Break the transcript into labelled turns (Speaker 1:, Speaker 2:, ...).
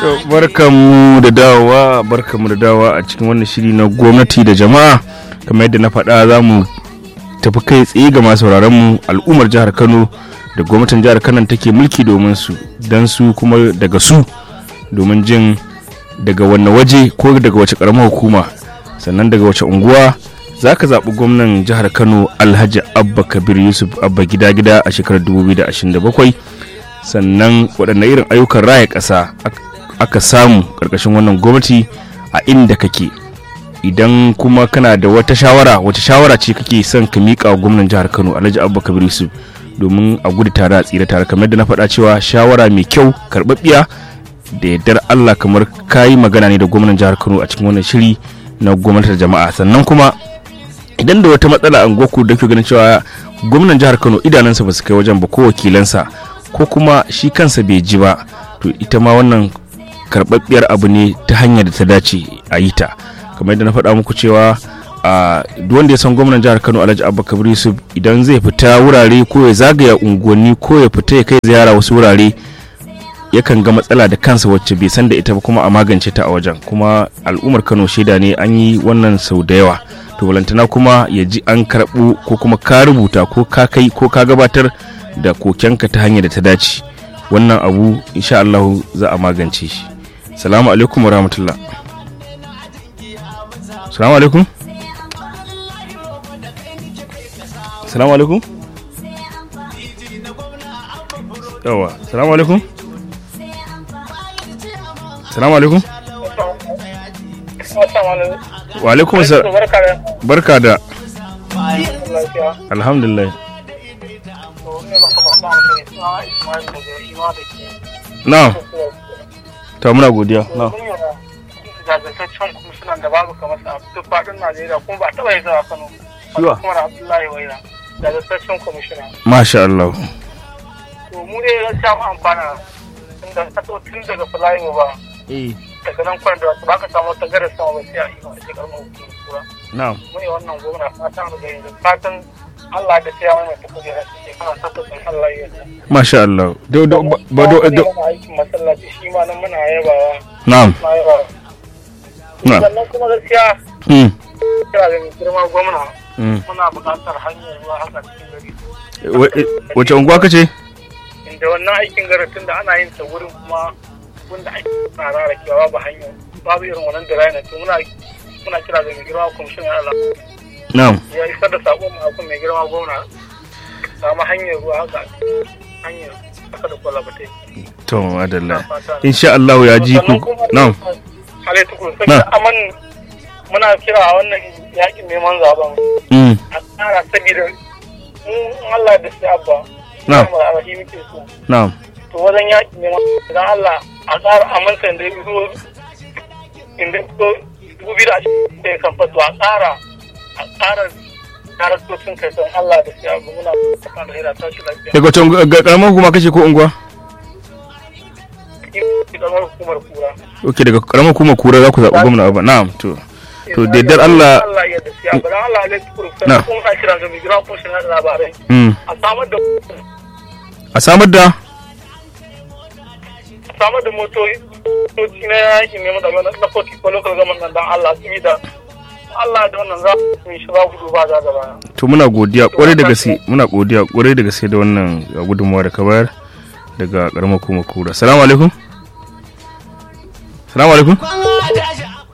Speaker 1: barkanmu da dawowa barkanmu da dawowa a cikin wannan shiri na gwamnati da jama'a kamar yadda na faɗa za mu tafi kai tsaye ga masu mu al'ummar jihar kano da gwamnatin jihar kano take mulki domin su don su kuma daga su domin jin daga wanne waje ko daga wace karamar hukuma sannan daga wace unguwa za ka zaɓi gwamnan jihar kano alhaji abba kabir yusuf abba gida gida a shekarar 2027 sannan waɗanne irin ayyukan raya ƙasa aka samu ƙarƙashin wannan gwamnati a inda kake idan kuma kana da wata shawara wata shawara ce kake son ka miƙa wa gwamnan jihar kano alhaji abba kabir yusuf domin a gudu tare a tsira tare kamar da na faɗa cewa shawara mai kyau karɓaɓɓiya da yardar allah kamar kayi magana ne da gwamnan jihar kano a cikin wannan shiri na gwamnatin jama'a sannan kuma idan da wata matsala a goku da ke ganin cewa gwamnan jihar kano idanunsa ba su kai wajen ba ko wakilansa ko kuma shi kansa bai ji ba to ita ma wannan karɓaɓɓiyar abu ne ta hanyar da ta dace a yi ta kamar yadda na faɗa muku cewa a duk wanda ya san gwamnan jihar kano alhaji abba kabir yusuf idan zai fita wurare ko ya zagaya unguwanni ko ya fita ya kai ziyara wasu wurare yakan ga matsala da kansa wacce bai san da ita ba kuma a magance ta a wajen kuma al'ummar kano shaida ne an yi wannan sau da yawa to balantana kuma ya ji an karɓu ko kuma ka rubuta ko ka kai ko ka gabatar da kokenka ta hanyar da ta dace wannan abu insha Allah za a magance shi salamu alaikum wa rahmatullah salamu alaikum salamu alaikum yawa salamu alaikum salamu alaikum wa alaikum barka da alhamdulillah na ta muna godiya na
Speaker 2: jajirtaccen kwamishinan da babu kamar sa duk faɗin najeriya kuma ba taɓa yin zawa kano
Speaker 1: Shiwa?
Speaker 2: kuma na abdullahi waira jajirtaccen kwamishina
Speaker 1: masha Allah
Speaker 2: to mu dai gaskiya mu amfana tunda ka so tun daga fulayin ba daga nan kwan da ba ka samu ta gara sama ba sai a yi a shekarar mu kura
Speaker 1: na
Speaker 2: mu ne wannan gwamna fatan da yanzu fatan Allah da sai ya mai ta kujera shekara takwas in Allah ya yarda
Speaker 1: masha Allah do do ba do do
Speaker 2: Kuma aikin masallaci shi ma nan muna yabawa
Speaker 1: na'am
Speaker 2: na yabawa
Speaker 1: na
Speaker 2: sannan kuma gaskiya
Speaker 1: mm
Speaker 2: kira da mai girma gwamna
Speaker 1: mm
Speaker 2: muna buƙatar hanyar ruwa haka cikin gari
Speaker 1: Wa- wace unguwa kace
Speaker 2: inda wannan aikin garatun da ana yin ta wurin kuma wanda ake na rara kewa babu hanyar babu irin wannan da ranar to muna muna kira da mai girma kwamishin ya Allah
Speaker 1: na'am
Speaker 2: ya isar da sakon mu akan mai girma gwamna samu hanyar ruwa haka hanyar haka da kwalabatai
Speaker 1: to madalla insha Allah ya ji ku na'am
Speaker 2: Alai tukuru saboda aman muna kira a wannan yakin neman zaben
Speaker 1: mm
Speaker 2: a tsara saboda mu in Allah da sai abba
Speaker 1: Na'am.
Speaker 2: mu da muke so
Speaker 1: na'am
Speaker 2: to wajen yaƙi ne idan Allah a tsara amince da ya zo inda ko dubu biyu da ashirin da ya kan fato a tsara a tsara daraktocin kai don Allah da shi abu muna fata da hira tashi lafiya.
Speaker 1: daga wace unguwa- ga karamar hukuma kace ko unguwa
Speaker 2: Ki ƙaramar hukumar kura.
Speaker 1: ok daga karamar hukuma kura za ku zaɓi gwamna abba na'am to to da yardar Allah
Speaker 2: Allah ya da shi abu don Allah ya tukuru
Speaker 1: Na.
Speaker 2: sai kun ka kira ga mai gira kun shi na labarai.
Speaker 1: mm
Speaker 2: A samar da
Speaker 1: a samar da
Speaker 2: a samar da motoci motoci na yaƙi ne da na kotu ko local government nan don Allah su da Allah da wannan za mu yi shi za ku duba za da baya.
Speaker 1: to muna godiya kwarai da gaske muna godiya kwarai da gaske da wannan uh, gudunmawa da ka bayar daga karamar hukuma kura salamu alaikum salamu alaikum